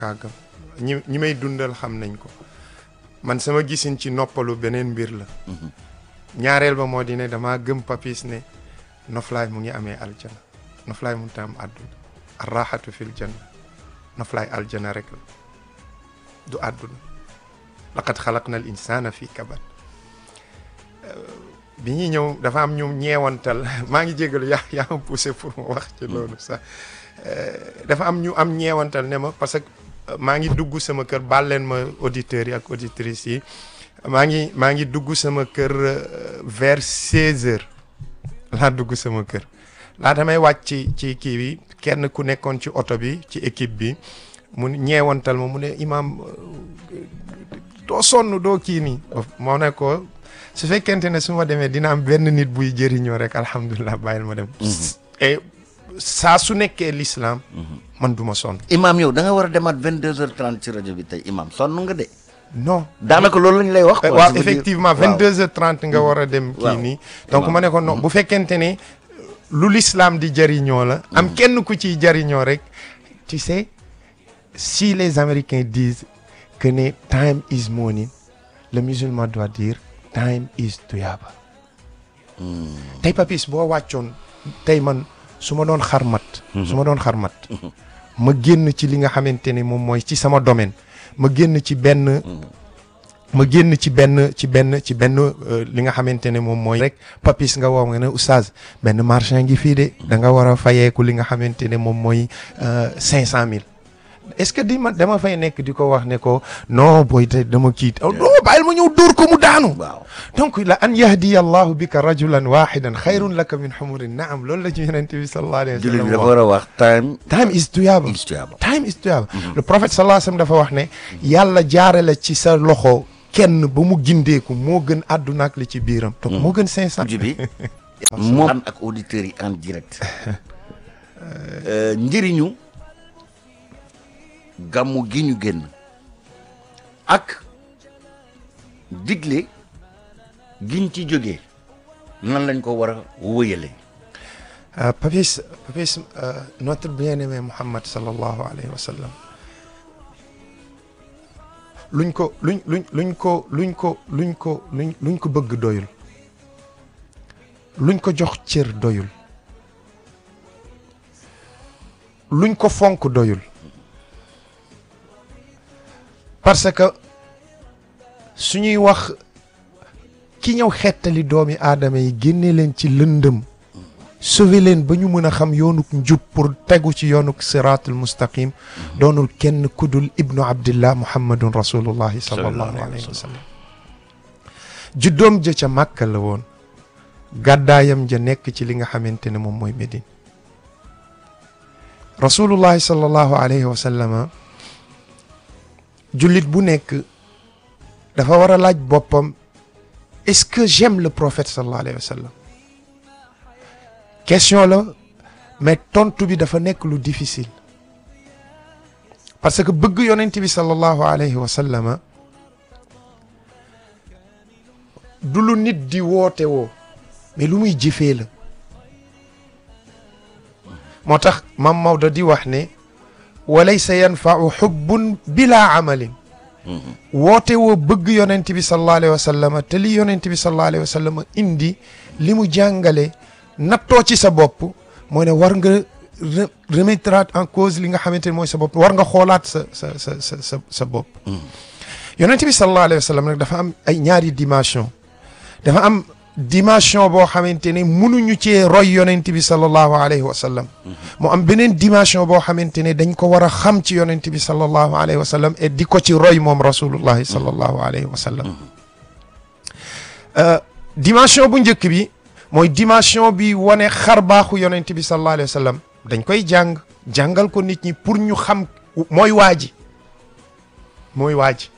kàggam ñi ñi may dundal xam nañ ko man sama gisin ci noppalu beneen mbir la ñaareel ba moo di ne damaa gëm papis ne noflaay mu ngi amee aljana noflaay mu tam àdduna arraxatu fil janna noflaay aljana rek la du àdduna laqad xalaqna al insana fi kabad bi ñuy ñëw dafa am ñu ñeewantal maa ngi jégalu yaa yaa ma poussé pour ma wax ci loolu sax dafa am ñu am ñeewantal ne ma parce que maa ngi dugg sama kër baal leen ma auditeurs yi ak auditrices yi maa ngi maa ngi dugg sama kër vers 16 heures laa dugg sama kër laa damay wàcc ci ci kii bi kenn ku nekkoon ci oto bi ci équipe bi mu ñeewantal ma mu ne imaam doo sonn doo kii nii moo ne ko su fekkente ne su ma demee dina am benn nit buy jëriñoo rek alhamdulilah bàyyil ma dem et saa su nekkee l'islam man du ma sonn imaam yow da nga war a demaat vingt deux heures trente ci rajo bi tey imaam sonn nga de non daanaka loolu lañ lay wax quoi waaw effectivement vingt deux heures trente nga war a dem kii nii donc ma ne ko non bu fekkente ne lu l'islam di jëriñoo la am kenn ku ciy jëriñoo rek tu sais si les américains disent que ne time is money le musulman doit dire time is tuyaaba tey papis boo wàccoon tey man su ma doon xarmat su ma doon xarmat ma génn ci li nga xamante ne moom mooy ci sama domaine ma génn ci benn ma génn ci benn ci benn ci benn li nga xamante ne moom mooy rek papis nga woo nga ne oustaz benn marchand ngi fii de da nga war a fayeeku li nga xamante ne moom mooy cinq cent mille est-ce que di ma dama fay nekk di ko wax ne ko non booy te dama kiit oh non bàyyil ma ñëw dóor ko mu daanu waaw donc la an yahdiya allahu bika rajulan wahidan xayrun laka min xumurin naam loolu la ci yonente bi sallallahu alayhi wa jullit sallam bi dafa wax war a wax time time is tuyaaba is tuyaaba time is tuyaaba le prophète sallallahu alayhi wa sallam dafa wax ne yàlla jaarale ci sa loxo kenn ba mu gindeeku moo gën àdduna ak li ci biiram donc moo gën cinq cent mujj bi moom ànd ak auditeurs yi en direct njëriñu gàmmu gi ñu génn ak digle giñ ci jógee nan lañ ko war a wëyale Euh, Papis, Papis euh, notre bien-aimé Muhammad sallallahu alayhi wa sallam luñ ko luñ luñ luñ ko luñ ko luñ ko luñ luñ ko bëgg doyul luñ ko jox cër doyul luñ ko fonk doyul parce que suñuy wax ki ñëw xettali doomi aadama yi génne leen ci lëndëm sauver leen ba ñu mën a xam yoonuk njub pour tegu ci yoonuk siraatul mustaqim doonul kenn kudul ibnu abdillah muhammadun rasulullahi sallallahu alayhi wa sallam juddoom ja ca màkka la woon gàddaayam ja nekk ci li nga xamante ne moom mooy Médine rasulullahi sallallahu alayhi wa sallama jullit bu nekk dafa war a laaj boppam est-ce que j'aime le prophète sallallahu alayhi wa sallam question la mais tontu bi dafa nekk lu difficile parce que bëgg yonent bi sallallahu alayhi wa sallama du lu nit di woote woo mais lu muy jëfee la moo tax mam Maodo di wax ne walaysa yanfau xubbun bila amalin woote woo bëgg yonent bi sallallahu alayhi wa sallama te li yonent bi sallallahu alayhi wa sallama indi li mu jàngale nattoo ci sa bopp mooy ne war nga remettre en cause li nga xamante ne mooy sa bopp war nga xoolaat sa sa sa sa sa sa bopp yonent bi sallallahu alayhi wa sallam nag dafa am ay ñaari dimension dafa am dimension boo xamante ne mënuñu cee roy yonent bi sallallahu alayhi wa sallam mu am beneen dimension boo xamante ne dañ ko war a xam ci yonent bi sallallahu alayhi wa sallam et di ko ci roy moom rasulullahi sallallahu alayhi wa sallam dimension bu njëkk bi mooy dimension bi wane xar baaxu yonent bi sallallahu alayhi wa sallam dañ koy jàng jàngal ko nit ñi pour ñu xam mooy waa ji mooy waa ji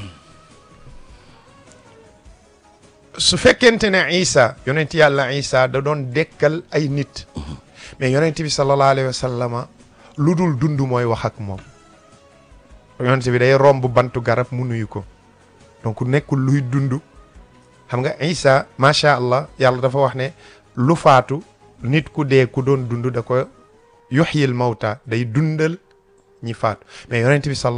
su fekkente ne Isa yonent yàlla Isa da doon dekkal ay nit mais yonent bi sallallahu alayhi wa sallama lu dul dund mooy wax ak moom yonent bi day romb bantu garab mu nuyu ko donc nekkul luy dund xam nga Isa macha allah yàlla dafa wax ne lu faatu nit ku dee ku doon dund da ko yuxyil mawta day dundal ñi faatu mais yonent bi sallallahu